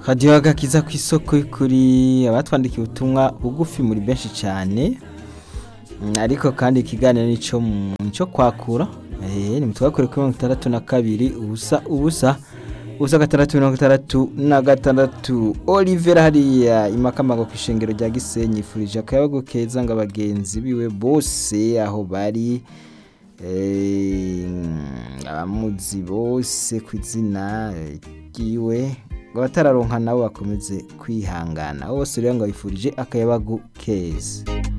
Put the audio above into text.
radiyo agakiza ku isoko kuri abatwandikiye ubutumwa bugufi muri benshi cyane Mm, ariko kandi ikiganiro nico mu- nico kwakura eh ni mutwakure kuri mirongo itandatu na kabiri ubusa ubusa ubusa gatandatu mirongo itandatu na gatandatu Olivera hariya imakamago ku ishengero rya Gisenyi yifurije akayabagu keza ngo abagenzi biwe bose aho bari eh, abamuzi bose ku izina ryiwe ngo abatararonka nabo bakomeze kwihangana bose rero ngo bifurije akayabagu keza